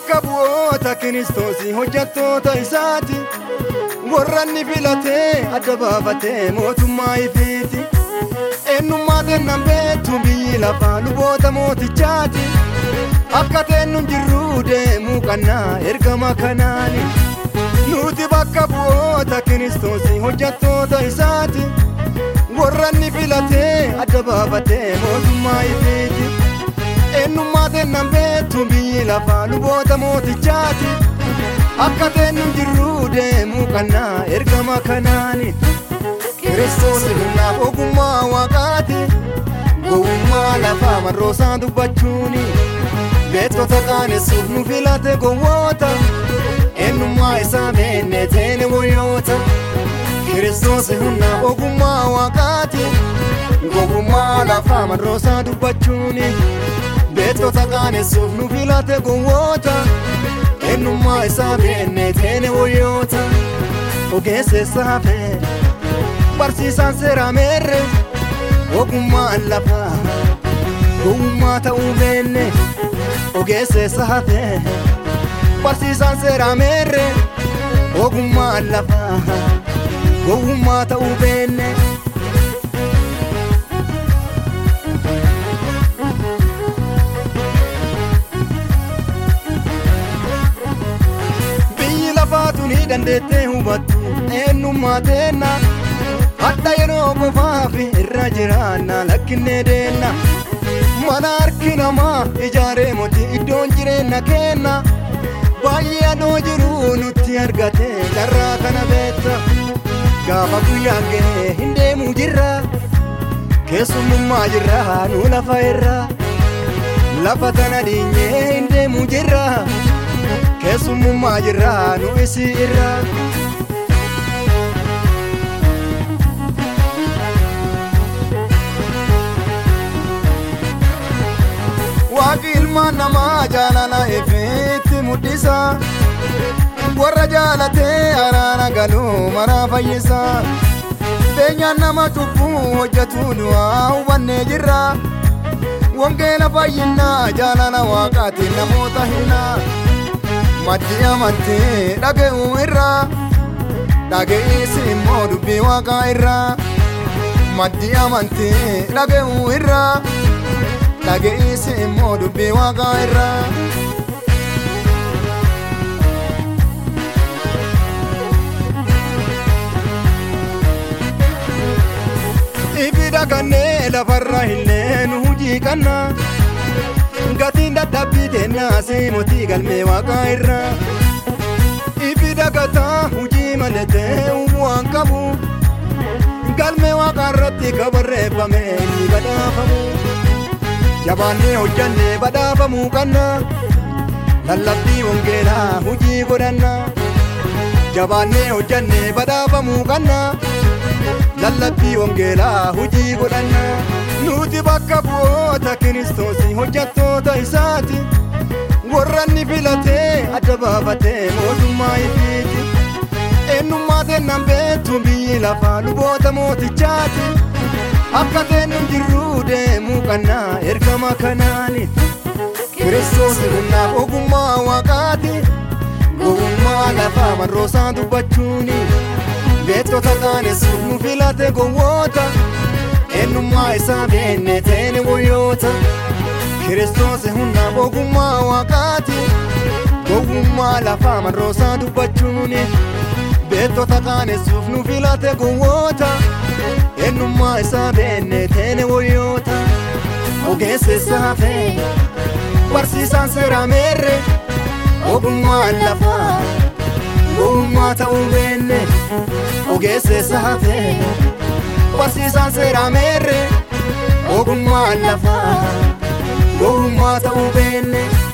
bakka bu'oota kiristoosii hojjettoota isaati warra inni filatee adda baafatee mootummaa ifiiti eenyummaa kennan beektu biyyi lafaa luboota mootichaati akka teennu jirru deemuu qannaa ergama kanaani nuti bakka bu'oota kiristoosii hojjettoota isaati warra inni filatee adda baafatee mootummaa ifiiti eenyummaa kennan beektu biyyi lafaa luboota mootichaati akka teennu jirru deemuu qannaa ergama kanaani kiristoos humnaaf ogummaa waaqaati gowwummaa lafaa marroosaa dubbachuuni beektota qaanessuuf nu filate gowwoota eenyummaa isaa beenne teene woyoota kiristoos humnaaf ogummaa waaqaati gowwummaa lafaa marroosaa dubbachuuni beektota qaanessuuf nu filate gowwoota eenyummaa isaa beenne teene woyoota ogeessa hafee barsiisaan seeraa meerre ogummaan lafaa gowwummaa ta'uu beenne ogeessa hafee barsiisaan seeraa meerre ogummaan lafaa gowwummaa ta'uu beenne. biyyi lafaatu ni dandeettee hubattu eenyummaa teenna hadha yeroo qofaaf irra jiraanna lakkinnee deenna mana harki namaa ijaaree moti iddoon jireenya keenna baay'ee adoo jiru nutti argate carraa kana beetta gaafa guyyaa ga'e hin deemuu jirra keessummummaa jirra nu lafa irra lafa tana dhiinyee hin deemuu jirra keessummummaa jirra nu isii irra. waaqi ilmaan namaa jaalala ifeetti muddisa warra jaalatee araara galuu maraa fayyisa beenyaan nama cubbuu hojjetu du'aa hubannee jirra wangeela fayyinaa jaalala waaqaatiin namoota himnaa maddi amantii dhaga'uu irraa dhaga'isi immoo dubbii waaqaa irraa maddi amantii dhaga'uu irraa dhaga'isi immoo dubbii waaqaa irraa. Ifi dhagannee lafarra illee nu hujii qanna gatiin dadhabbii teennaa seemotii galmee waaqaa irraa. Ifi dhagataa hujii maletee waan qabu galmee waaqaa irratti kabarreeffame ni badhaafamu. jabaannee hojjannee badhaafamuu qanna lallabbii wangeelaa hujii godhanna jabaannee hojjannee badhaafamuu qanna lallabbii wangeelaa hujii godhanna nuti bakka bu'oota kiristoosii hojjettoota isaati warra inni filatee adda baafatee mootummaa ifiiti eenyummaa kennan beektu biyyi lafaa luboota mootichaati akka teennu jirru deemuu qannaa ergama kanaani kiristoos humnaaf ogummaa waaqaati gowwummaa lafaa marroosaa dubbachuuni beektota qaanessuuf nu filate gowwoota eenyummaa isaa beenne teene woyoota kiristoos humnaaf ogummaa waaqaati gowwummaa lafaa marroosaa dubbachuuni beektota qaanessuuf nu filate gowwoota eenyummaa isaa beenne teene woyoota ogeessa hafee barsiisaan seeraa meerre ogummaan lafaa gowwummaa ta'uu beenne ogeessa hafee barsiisaan seeraa meerre ogummaan lafaa gowwummaa ta'uu beenne.